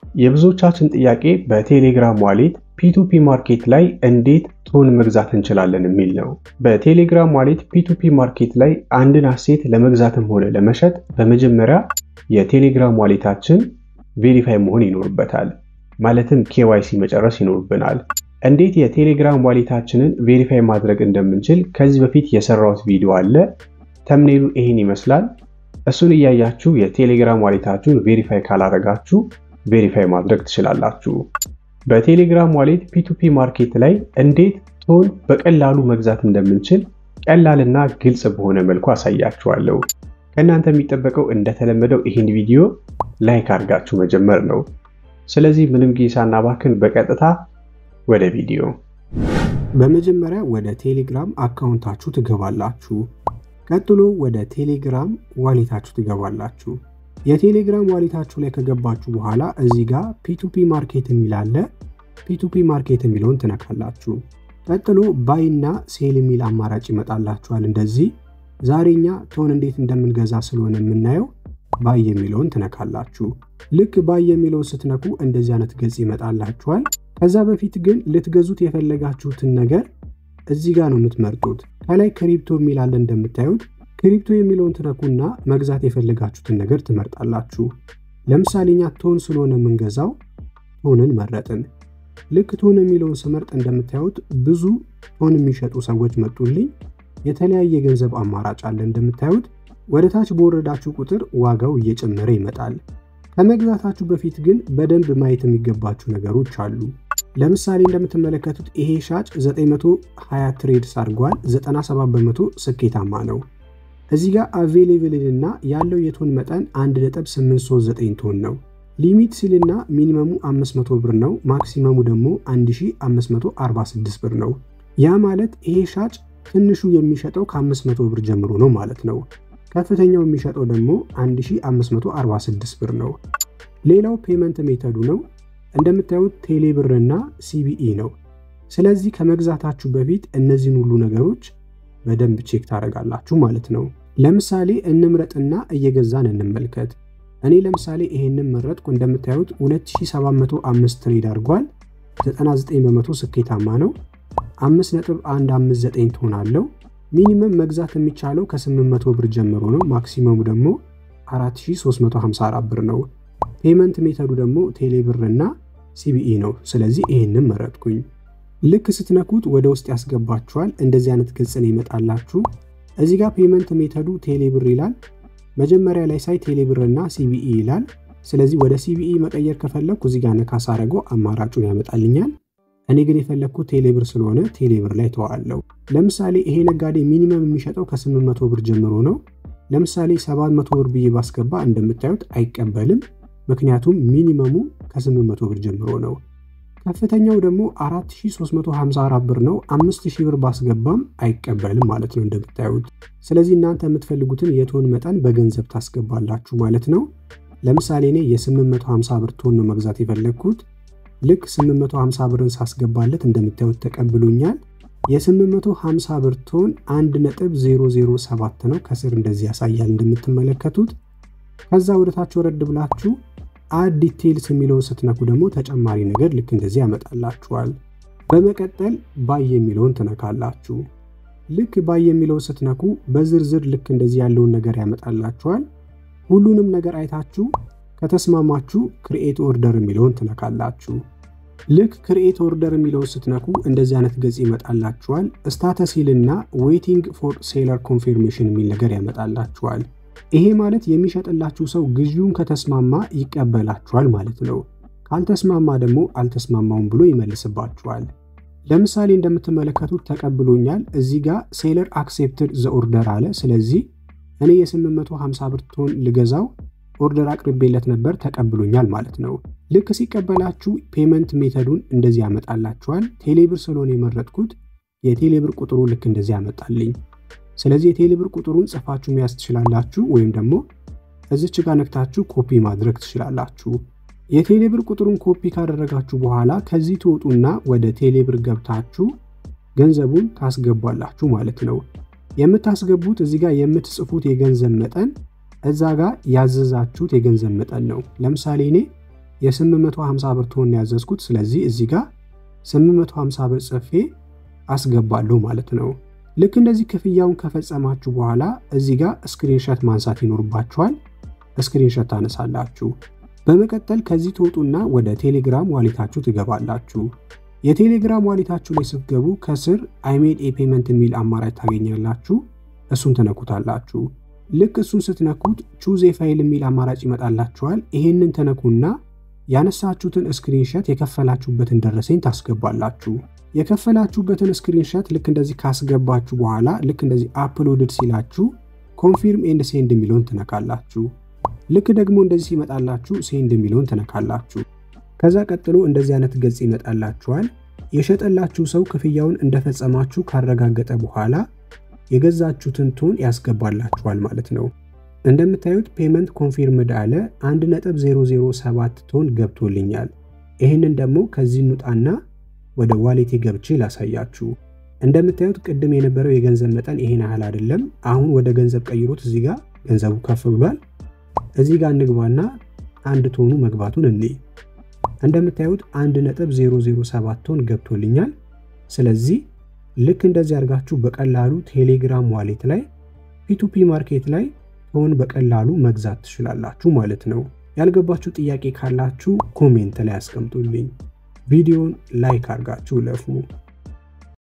የብዙዎቻችን ጥያቄ በቴሌግራም ዋሌት ፒቱፒ ማርኬት ላይ እንዴት ቶን መግዛት እንችላለን የሚል ነው። በቴሌግራም ዋሌት ፒቱፒ ማርኬት ላይ አንድን አሴት ለመግዛትም ሆነ ለመሸጥ በመጀመሪያ የቴሌግራም ዋሌታችን ቬሪፋይ መሆን ይኖርበታል። ማለትም ኬዋይሲ መጨረስ ይኖርብናል። እንዴት የቴሌግራም ዋሌታችንን ቬሪፋይ ማድረግ እንደምንችል ከዚህ በፊት የሰራሁት ቪዲዮ አለ። ተምኔሉ ይህን ይመስላል። እሱን እያያችሁ የቴሌግራም ዋሌታችሁን ቬሪፋይ ካላረጋችሁ ቬሪፋይ ማድረግ ትችላላችሁ። በቴሌግራም ዋሌት ፒቱፒ ማርኬት ላይ እንዴት ቶን በቀላሉ መግዛት እንደምንችል ቀላልና ግልጽ በሆነ መልኩ አሳያችኋለሁ። ከእናንተ የሚጠበቀው እንደተለመደው ይህን ቪዲዮ ላይክ አድርጋችሁ መጀመር ነው። ስለዚህ ምንም ጊዜ ሳናባክን በቀጥታ ወደ ቪዲዮ። በመጀመሪያ ወደ ቴሌግራም አካውንታችሁ ትገባላችሁ። ቀጥሎ ወደ ቴሌግራም ዋሌታችሁ ትገባላችሁ። የቴሌግራም ዋሌታችሁ ላይ ከገባችሁ በኋላ እዚህ ጋር ፒቱፒ ማርኬት የሚላለ ፒቱፒ ማርኬት የሚለውን ትነካላችሁ። ቀጥሎ ባይ እና ሴል የሚል አማራጭ ይመጣላችኋል። እንደዚህ ዛሬኛ ቶን እንዴት እንደምንገዛ ስለሆነ የምናየው ባይ የሚለውን ትነካላችሁ። ልክ ባይ የሚለውን ስትነኩ እንደዚህ አይነት ገጽ ይመጣላችኋል። ከዛ በፊት ግን ልትገዙት የፈለጋችሁትን ነገር እዚህ ጋር ነው የምትመርጡት። ከላይ ክሪፕቶ የሚላለ እንደምታዩት ክሪፕቶ የሚለውን ትነኩና መግዛት የፈለጋችሁትን ነገር ትመርጣላችሁ። ለምሳሌ እኛ ቶን ስለሆነ የምንገዛው ቶንን መረጥን። ልክ ቶን የሚለውን ስመርጥ እንደምታዩት ብዙ ቶን የሚሸጡ ሰዎች መጡልኝ። የተለያየ የገንዘብ አማራጭ አለ እንደምታዩት። ወደ ታች በወረዳችሁ ቁጥር ዋጋው እየጨመረ ይመጣል። ከመግዛታችሁ በፊት ግን በደንብ ማየት የሚገባችሁ ነገሮች አሉ። ለምሳሌ እንደምትመለከቱት ይሄ ሻጭ 920 ትሬድስ አድርጓል። 97 በመቶ ስኬታማ ነው። እዚህ ጋር አቬሌብል እና ያለው የቶን መጠን 1.839 ቶን ነው። ሊሚት ሲልና ሚኒመሙ 500 ብር ነው። ማክሲመሙ ደግሞ 1546 ብር ነው። ያ ማለት ይሄ ሻጭ ትንሹ የሚሸጠው ከ500 ብር ጀምሮ ነው ማለት ነው። ከፍተኛው የሚሸጠው ደግሞ 1546 ብር ነው። ሌላው ፔመንት ሜተዱ ነው። እንደምታዩት ቴሌ ብር እና ሲቢኢ ነው። ስለዚህ ከመግዛታችሁ በፊት እነዚህን ሁሉ ነገሮች በደንብ ቼክ ታደርጋላችሁ ማለት ነው። ለምሳሌ እንምረጥና እየገዛን እንመልከት። እኔ ለምሳሌ ይሄንን መረጥኩ። እንደምታዩት 2705 ትሬድ አድርጓል። 99 በመቶ ስኬታማ ነው። 5.159 ቶን አለው። ሚኒመም መግዛት የሚቻለው ከ800 ብር ጀምሮ ነው። ማክሲመሙ ደግሞ 4354 ብር ነው። ፔመንት ሜተዱ ደግሞ ቴሌ ብር እና ሲቢኢ ነው። ስለዚህ ይሄንን መረጥኩኝ። ልክ ስትነኩት ወደ ውስጥ ያስገባችኋል። እንደዚህ አይነት ገጽ ነው ይመጣላችሁ። እዚህ ጋር ፔመንት ሜተዱ ቴሌ ብር ይላል። መጀመሪያ ላይ ሳይ ቴሌ ብር እና ሲቢኢ ይላል። ስለዚህ ወደ ሲቢኢ መቀየር ከፈለግኩ እዚህ ጋር ነካ ሳረገው አማራጩን ያመጣልኛል። እኔ ግን የፈለግኩት ቴሌ ብር ስለሆነ ቴሌ ብር ላይ ተዋለው። ለምሳሌ ይሄ ነጋዴ ሚኒመም የሚሸጠው ከ800 ብር ጀምሮ ነው። ለምሳሌ 700 ብር ብዬ ባስገባ እንደምታዩት አይቀበልም። ምክንያቱም ሚኒመሙ ከ800 ብር ጀምሮ ነው። ከፍተኛው ደግሞ 4354 ብር ነው። 5000 ብር ባስገባም አይቀበልም ማለት ነው እንደምታዩት። ስለዚህ እናንተ የምትፈልጉትን የቶን መጠን በገንዘብ ታስገባላችሁ ማለት ነው። ለምሳሌ እኔ የ850 ብር ቶን ነው መግዛት የፈለግኩት። ልክ 850 ብርን ሳስገባለት እንደምታዩት ተቀብሎኛል። የ850 ብር ቶን 1.007 ነው። ከስር እንደዚህ ያሳያል እንደምትመለከቱት። ከዛ ወደታች ወረድ ብላችሁ አድ ዲቴይልስ የሚለውን ስትነኩ ደግሞ ተጨማሪ ነገር ልክ እንደዚህ ያመጣላችኋል። በመቀጠል ባይ የሚለውን ትነካላችሁ። ልክ ባይ የሚለውን ስትነኩ በዝርዝር ልክ እንደዚህ ያለውን ነገር ያመጣላችኋል። ሁሉንም ነገር አይታችሁ ከተስማማችሁ ክሪኤት ኦርደር የሚለውን ትነካላችሁ። ልክ ክሪኤት ኦርደር የሚለውን ስትነኩ እንደዚህ አይነት ገጽ ይመጣላችኋል። ስታተስ ይልና ዌይቲንግ ፎር ሴለር ኮንፊርሜሽን የሚል ነገር ያመጣላችኋል። ይሄ ማለት የሚሸጥላችሁ ሰው ግዢውን ከተስማማ ይቀበላችኋል ማለት ነው። ካልተስማማ ደግሞ አልተስማማውም ብሎ ይመልስባችኋል። ለምሳሌ እንደምትመለከቱት ተቀብሎኛል። እዚህ ጋር ሴለር አክሴፕትድ ዘ ኦርደር አለ። ስለዚህ እኔ የ850 ብር ቶን ልገዛው ኦርደር አቅርቤለት ነበር፣ ተቀብሎኛል ማለት ነው። ልክ ሲቀበላችሁ ፔመንት ሜተዱን እንደዚህ ያመጣላችኋል። ቴሌብር ስለሆነ የመረጥኩት የቴሌብር ቁጥሩ ልክ እንደዚህ ያመጣልኝ። ስለዚህ የቴሌብር ቁጥሩን ጽፋችሁ መያዝ ትችላላችሁ፣ ወይም ደግሞ እዚች ጋር ነክታችሁ ኮፒ ማድረግ ትችላላችሁ። የቴሌብር ቁጥሩን ኮፒ ካደረጋችሁ በኋላ ከዚህ ትወጡና ወደ ቴሌብር ገብታችሁ ገንዘቡን ታስገባላችሁ ማለት ነው። የምታስገቡት እዚህ ጋር የምትጽፉት የገንዘብ መጠን እዛ ጋር ያዘዛችሁት የገንዘብ መጠን ነው። ለምሳሌ እኔ የ850 ብር ቶን ያዘዝኩት። ስለዚህ እዚህ ጋር 850 ብር ጽፌ አስገባለሁ ማለት ነው። ልክ እንደዚህ ክፍያውን ከፈጸማችሁ በኋላ እዚህ ጋር ስክሪንሸት ማንሳት ይኖርባችኋል። ስክሪንሸት ታነሳላችሁ። በመቀጠል ከዚህ ትወጡና ወደ ቴሌግራም ዋሌታችሁ ትገባላችሁ። የቴሌግራም ዋሌታችሁ ላይ ስትገቡ ከስር አይሜድ ኤ ፔመንት የሚል አማራጭ ታገኛላችሁ። እሱን ትነኩታላችሁ። ልክ እሱን ስትነኩት ቹዝ ፋይል የሚል አማራጭ ይመጣላችኋል። ይሄንን ተነኩና ያነሳችሁትን ስክሪንሸት የከፈላችሁበትን ደረሰኝ ታስገባላችሁ። የከፈላችሁበትን ስክሪንሸት ልክ እንደዚህ ካስገባችሁ በኋላ ልክ እንደዚህ አፕሎድድ ሲላችሁ ኮንፊርም ኤንድ ሴንድ የሚለውን ትነካላችሁ። ልክ ደግሞ እንደዚህ ሲመጣላችሁ ሴንድ የሚለውን ትነካላችሁ። ከዛ ቀጥሎ እንደዚህ አይነት ገጽ ይመጣላችኋል። የሸጠላችሁ ሰው ክፍያውን እንደፈጸማችሁ ካረጋገጠ በኋላ የገዛችሁትን ቶን ያስገባላችኋል ማለት ነው። እንደምታዩት ፔመንት ኮንፊርምድ አለ 1.007 ቶን ገብቶልኛል። ይህንን ደግሞ ከዚህ እንውጣና ወደ ዋሌቴ ገብቼ ላሳያችሁ። እንደምታዩት ቅድም የነበረው የገንዘብ መጠን ይሄን ያህል አይደለም። አሁን ወደ ገንዘብ ቀይሮት እዚህ ጋር ገንዘቡ ከፍ ብሏል። እዚህ ጋር እንግባና አንድ ቶኑ መግባቱን እኔ እንደምታዩት 1.007 ቶን ገብቶልኛል። ስለዚህ ልክ እንደዚህ አድርጋችሁ በቀላሉ ቴሌግራም ዋሌት ላይ ፒቱፒ ማርኬት ላይ ቶን በቀላሉ መግዛት ትችላላችሁ ማለት ነው። ያልገባችሁ ጥያቄ ካላችሁ ኮሜንት ላይ አስቀምጡልኝ። ቪዲዮን ላይክ አድርጋችሁ ለፉ።